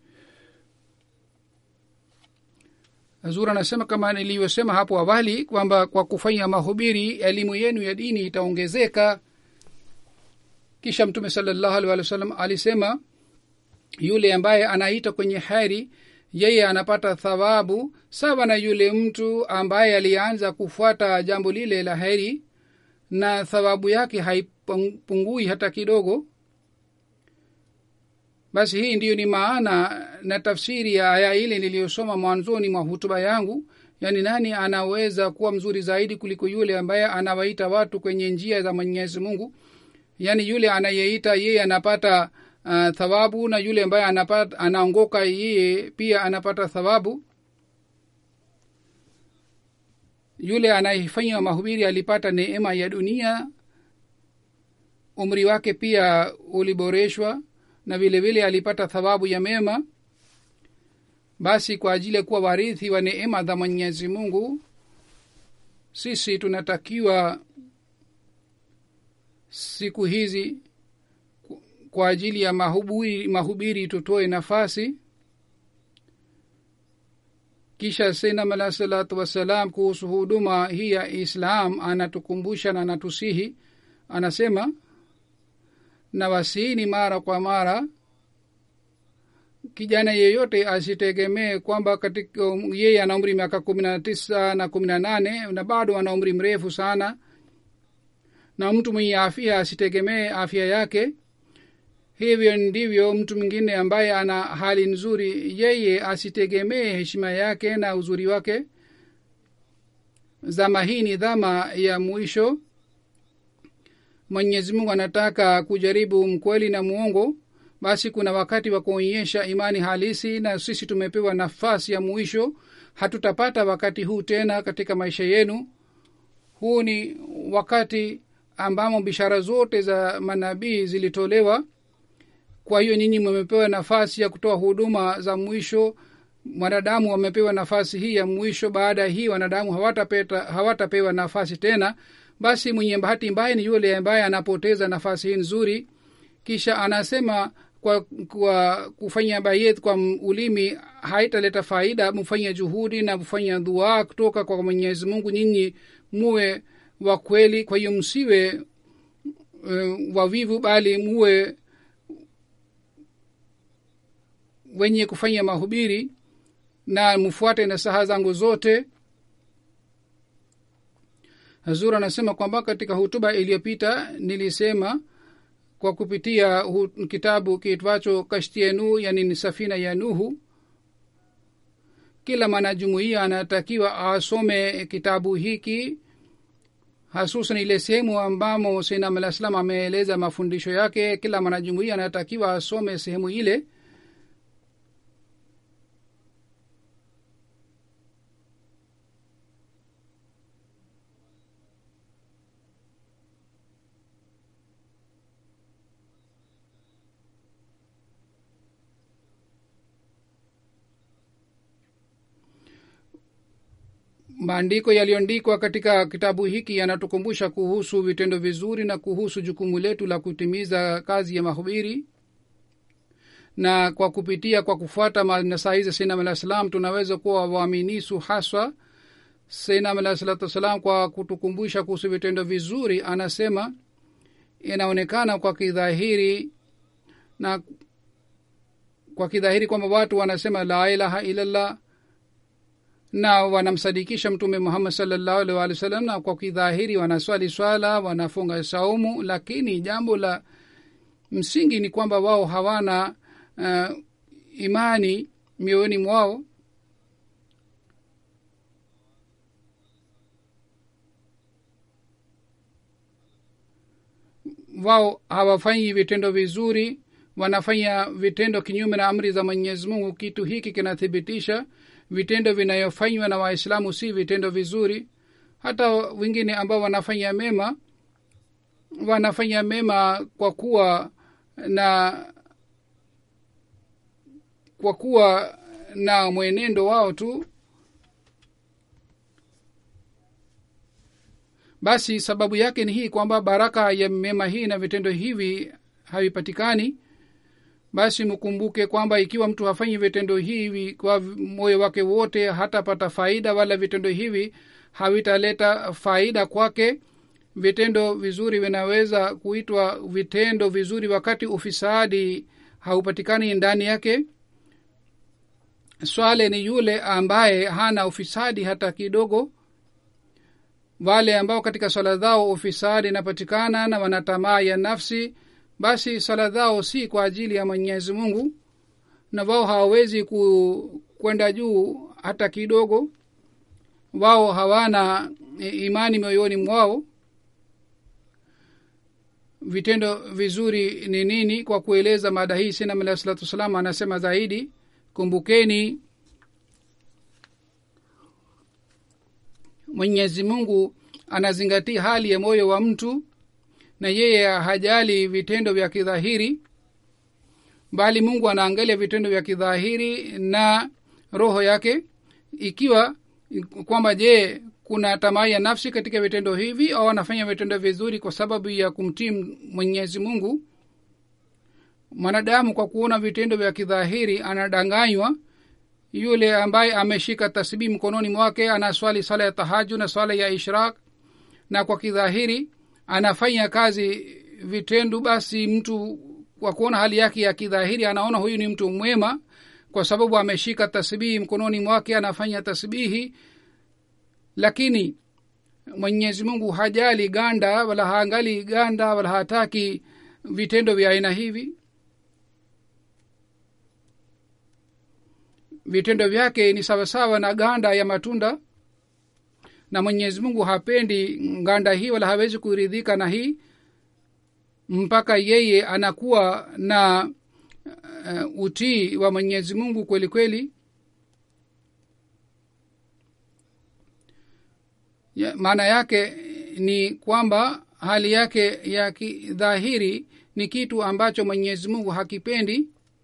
Speaker 2: zura anasema kama nilivyosema hapo awali kwamba kwa kufanya mahubiri elimu yenu ya dini itaongezeka kisha mtume salallahu alih walih wa sallam alisema yule ambaye anaita kwenye heri yeye anapata thawabu sawa na yule mtu ambaye alianza kufuata jambo lile la heri na thawabu yake haipungui hata kidogo basi hii ndiyo ni maana na tafsiri ya aya ile niliyosoma mwanzoni mwa hutuba yangu yaani nani anaweza kuwa mzuri zaidi kuliko yule ambaye anawaita watu kwenye njia za mwenyezi mungu yaani yule anayeita yeye anapata uh, thawabu na yule ambaye anapata anaongoka yeye pia anapata thawabu yule anayefanya mahubiri alipata neema ya dunia umri wake pia uliboreshwa na vile vile alipata thawabu ya mema basi kwa ajili ya kuwa warithi wa neema za mwenyezi mungu sisi tunatakiwa siku hizi kwa ajili ya mahubiri, mahubiri tutoe nafasi kisha senam alah salatu wassalam kuhusu huduma hii ya islam anatukumbusha na anatusihi anasema na wasiini mara kwa mara kijana yeyote asitegemee kwamba katika yeye ana umri miaka kumi na tisa na kumi na nane na bado ana umri mrefu sana na mtu mwenye afya asitegemee afya yake hivyo ndivyo mtu mwingine ambaye ana hali nzuri yeye asitegemee heshima yake na uzuri wake zama hii ni dhama ya mwisho mwenyezi mungu anataka kujaribu mkweli na muongo basi kuna wakati wa kuonyesha imani halisi na sisi tumepewa nafasi ya mwisho hatutapata wakati huu tena katika maisha yenu huu ni wakati ambamo bishara zote za manabii zilitolewa kwa hiyo nyinyi mmepewa nafasi ya kutoa huduma za mwisho wanadamu wamepewa nafasi hii ya mwisho baada ya hii wanadamu hawatapewa hawata nafasi tena basi mwenye bahati mbaya ni yule ambaye anapoteza nafasi hii nzuri kisha anasema kwa, kwa kufanya bayet kwa ulimi haitaleta faida mfanye juhudi na kufanya dua kutoka kwa mwenyezi mungu nyinyi muwe wa kweli kwa hiyo msiwe uh, wavivu bali muwe wenye kufanya mahubiri na mfuate nasaha zangu zote hazur anasema kwamba katika hutuba iliyopita nilisema kwa kupitia hu, kitabu kiitwacho kashti ya nuhu yani ni safina ya nuhu kila mwanajumuia anatakiwa asome kitabu hiki hasusan ile sehemu ambamo sainam alah salam ameeleza mafundisho yake kila mwanajumuia anatakiwa asome sehemu ile maandiko yaliyoandikwa katika kitabu hiki yanatukumbusha kuhusu vitendo vizuri na kuhusu jukumu letu la kutimiza kazi ya mahubiri na kwa kupitia kwa kufuata nasahi za sainam alah salam tunaweza kuwa waaminisu haswa sainam alah salatu wassalam kwa kutukumbusha kuhusu vitendo vizuri anasema inaonekana kwa kidhahiri na kwa kidhahiri kwamba watu wanasema la ilaha illallah na wanamsadikisha mtume muhammad salllahu alih walih wa sallam na kwa kidhahiri wanaswali swala wanafunga saumu lakini jambo la msingi ni kwamba wao hawana uh, imani mioyoni mwao wao hawafanyi vitendo vizuri wanafanya vitendo kinyume na amri za mwenyezi mungu kitu hiki kinathibitisha vitendo vinayofanywa na waislamu si vitendo vizuri hata wengine ambao wanafanya mema wanafanya mema kwa kuwa na kwa kuwa na mwenendo wao tu basi sababu yake ni hii kwamba baraka ya mema hii na vitendo hivi havipatikani basi mkumbuke kwamba ikiwa mtu hafanyi vitendo hivi kwa moyo wake wote hatapata faida wala vitendo hivi havitaleta faida kwake vitendo vizuri vinaweza kuitwa vitendo vizuri wakati ufisadi haupatikani ndani yake swale ni yule ambaye hana ufisadi hata kidogo wale ambao katika swala zao ufisadi inapatikana na wana tamaa ya nafsi basi swala zao si kwa ajili ya mwenyezi mungu na wao hawawezi ku, kwenda juu hata kidogo wao hawana imani moyoni mwao vitendo vizuri ni nini kwa kueleza mada hii sinam alahi salatu wassalam anasema zaidi kumbukeni mwenyezi mungu anazingatia hali ya moyo wa mtu na yeye hajali vitendo vya kidhahiri bali mungu anaangalia vitendo vya kidhahiri na roho yake ikiwa kwamba je kuna tamaa ya nafsi katika vitendo hivi au anafanya vitendo vizuri kwa sababu ya kumtii mwenyezi mungu mwanadamu kwa kuona vitendo vya kidhahiri anadanganywa yule ambaye ameshika tasbii mkononi mwake anaswali sala ya tahaju na swala ya ishraq na kwa kidhahiri anafanya kazi vitendo basi mtu kwa kuona hali yake ya kidhahiri anaona huyu ni mtu mwema kwa sababu ameshika tasbihi mkononi mwake anafanya tasbihi lakini mwenyezi mungu hajali ganda wala haangali ganda wala hataki vitendo vya aina hivi vitendo vyake ni sawasawa na ganda ya matunda na mwenyezi mungu hapendi nganda hii wala hawezi kuridhika na hii mpaka yeye anakuwa na uh, utii wa mwenyezi mungu kweli kweli ya, maana yake ni kwamba hali yake ya kidhahiri ni kitu ambacho mwenyezi mungu hakipendi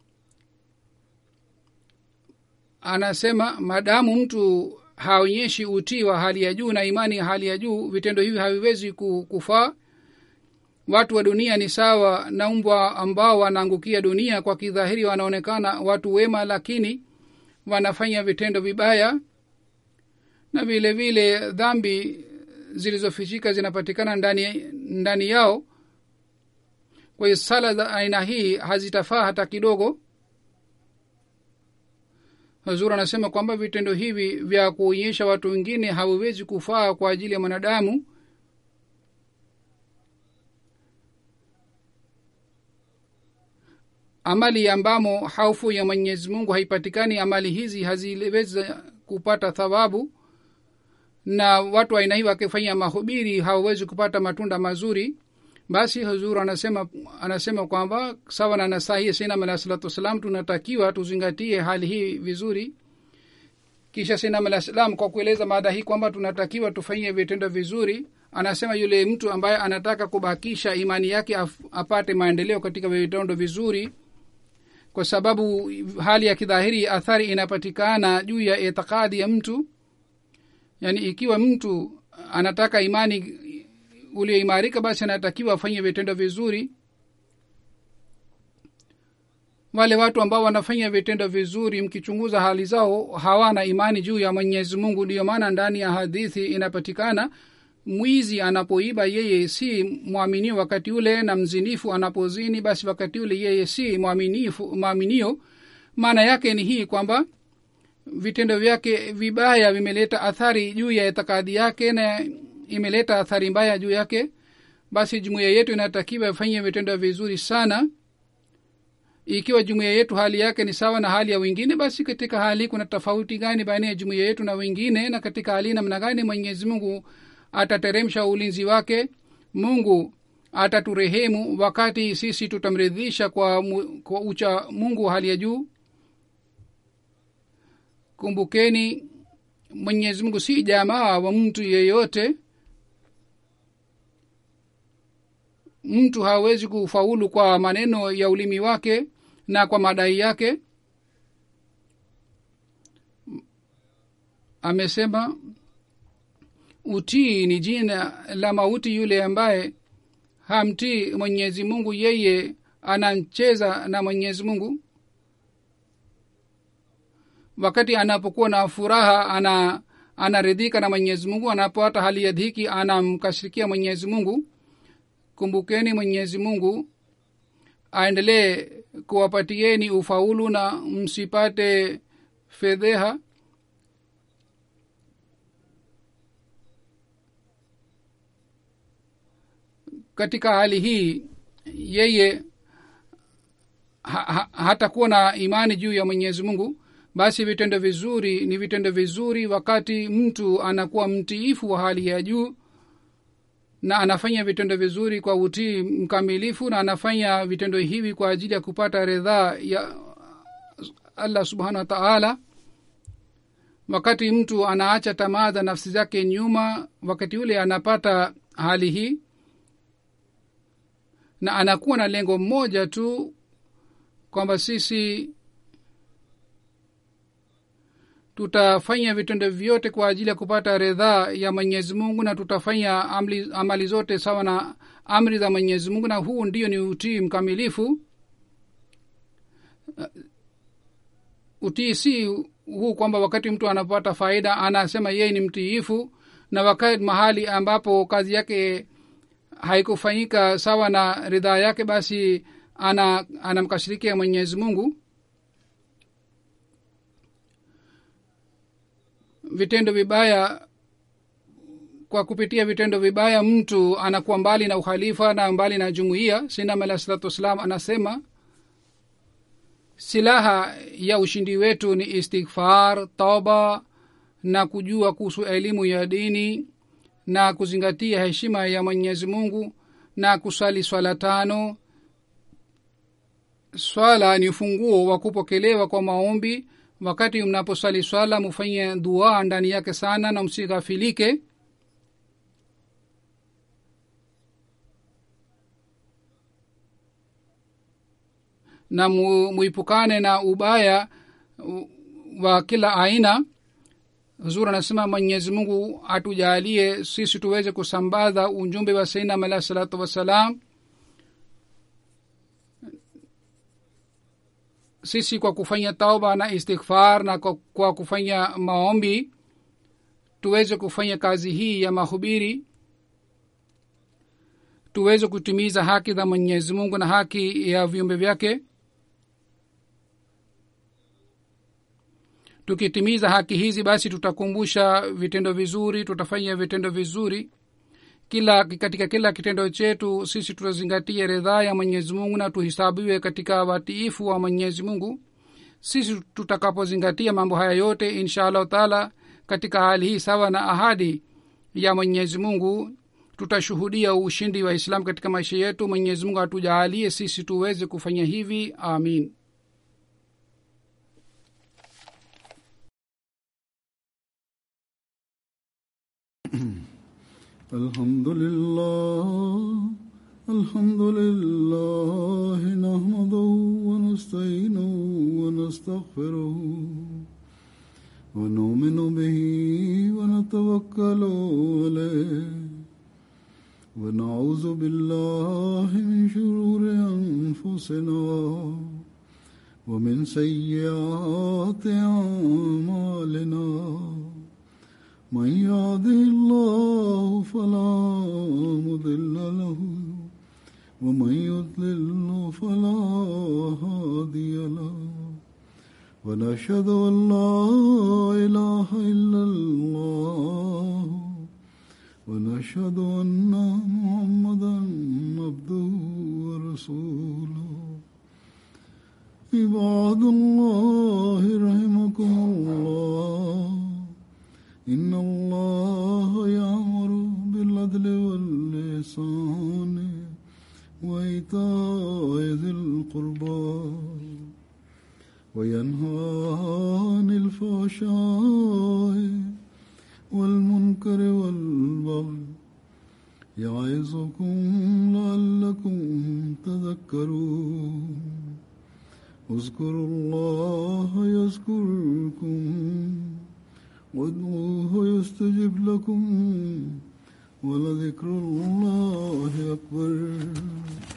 Speaker 2: anasema madamu mtu haonyeshi utii wa hali ya juu na imani ya hali ya juu vitendo hivi haviwezi kufaa watu wa dunia ni sawa na mbwa ambao wanaangukia dunia kwa kidhahiri wanaonekana watu wema lakini wanafanya vitendo vibaya na vile vile dhambi zilizofichika zinapatikana ndani, ndani yao kwa hiyo sala za aina hii hazitafaa hata kidogo hazur anasema kwamba vitendo hivi vya kuonyesha watu wengine haviwezi kufaa kwa ajili ya mwanadamu amali ambamo haufu ya mwenyezi mungu haipatikani amali hizi haziwezi kupata thawabu na watu aina hii wakifanya mahubiri hawawezi kupata matunda mazuri basi huzuru anasema anasema kwamba sawa na nasahi sinam alah salatu wassalam tunatakiwa tuzingatie hali hii vizuri kisha sinam alah salam kwa kueleza maada hii kwamba tunatakiwa tufanyie vitendo vizuri anasema yule mtu ambaye anataka kubakisha imani yake apate maendeleo katika vitendo vizuri kwa sababu hali ya kidhahiri athari inapatikana juu ya itikadi ya mtu yaani ikiwa mtu anataka imani ulioimarika basi anatakiwa afanye vitendo vizuri wale watu ambao wanafanya vitendo vizuri mkichunguza hali zao hawana imani juu ya mwenyezi mungu ndiyo maana ndani ya hadithi inapatikana mwizi anapoiba yeye si mwaminio wakati ule na mzinifu anapozini basi wakati ule yeye si mwaminifu mwaminio maana yake ni hii kwamba vitendo vyake vibaya vimeleta athari juu ya itikadi yake na imeleta athari mbaya juu yake basi jumuiya yetu inatakiwa ifanye vitendo vizuri sana ikiwa jumuiya yetu hali yake ni sawa na hali ya wengine basi katika hali kuna tofauti gani baina ya jumuiya yetu na wengine na katika hali namna gani mwenyezi mungu atateremsha ulinzi wake mungu ataturehemu wakati sisi tutamridhisha kwa, mu, kwa ucha mungu wa hali ya juu kumbukeni mwenyezi mungu si jamaa wa mtu yeyote mtu hawezi kufaulu kwa maneno ya ulimi wake na kwa madai yake amesema utii ni jina la mauti yule ambaye hamtii mwenyezi mungu yeye anacheza na mwenyezi mungu wakati anapokuwa na furaha ana anaridhika na mwenyezi mungu anapopata hali ya dhiki anamkashirikia mwenyezi mungu kumbukeni mwenyezi mungu aendelee kuwapatieni ufaulu na msipate fedheha katika hali hii yeye ha, ha, hatakuwa na imani juu ya mwenyezi mungu basi vitendo vizuri ni vitendo vizuri wakati mtu anakuwa mtiifu wa hali ya juu na anafanya vitendo vizuri kwa utii mkamilifu na anafanya vitendo hivi kwa ajili ya kupata ridhaa ya allah subhanahu wa taala wakati mtu anaacha tamaa za nafsi zake nyuma wakati ule anapata hali hii na anakuwa na lengo mmoja tu kwamba sisi tutafanya vitendo vyote kwa ajili ya kupata ridhaa ya mwenyezi mungu na tutafanya amli, amali zote sawa na amri za mwenyezi mungu na huu ndio ni utii mkamilifu utii si huu kwamba wakati mtu anapata faida anasema yeye ni mtiifu na wakati mahali ambapo kazi yake haikufanyika sawa na ridhaa yake basi ana anamkashirikia mwenyezi mungu vitendo vibaya kwa kupitia vitendo vibaya mtu anakuwa mbali na ukhalifa na mbali na jumuiya sinam alah salatu wassalam anasema silaha ya ushindi wetu ni istighfar toba na kujua kuhusu elimu ya dini na kuzingatia heshima ya mwenyezi mungu na kusali swala tano swala ni ufunguo wa kupokelewa kwa maombi wakati mnaposali swala mufanye dua ndani yake sana na msighafilike na mu, muipukane na ubaya wa kila aina huzur anasema mwenyezi mungu atujalie sisi tuweze kusambaza ujumbe wa sainam alahi salatu wassalam sisi kwa kufanya tauba na istighfar na kwa, kwa kufanya maombi tuweze kufanya kazi hii ya mahubiri tuweze kutimiza haki za mwenyezi mungu na haki ya viumbe vyake tukitimiza haki hizi basi tutakumbusha vitendo vizuri tutafanya vitendo vizuri kila katika kila kitendo chetu sisi tutazingatia ridhaa ya mwenyezi mungu na tuhisabiwe katika watiifu wa mwenyezi mungu sisi tutakapozingatia mambo haya yote insha allahu taala katika hali hii sawa na ahadi ya mwenyezi mungu tutashuhudia ushindi wa islam katika maisha yetu mwenyezi mungu atujaalie sisi tuweze kufanya hivi amin
Speaker 1: الحمد لله الحمد لله نحمده ونستعينه ونستغفره ونؤمن به ونتوكل عليه ونعوذ بالله من شرور أنفسنا ومن سيئات أعمالنا من يهده الله فلا مضل له ومن يضلل فلا هادي له ونشهد أن لا إله إلا الله ونشهد أن محمدا عبده ورسوله عباد الله رحمكم الله إن الله يأمر بالعدل واللسان وإيتاء ذي القربى وينهى عن الفحشاء والمنكر والبغي يعظكم لعلكم تذكرون اذكروا الله يذكركم وادعوه يستجب لكم ولذكر الله أكبر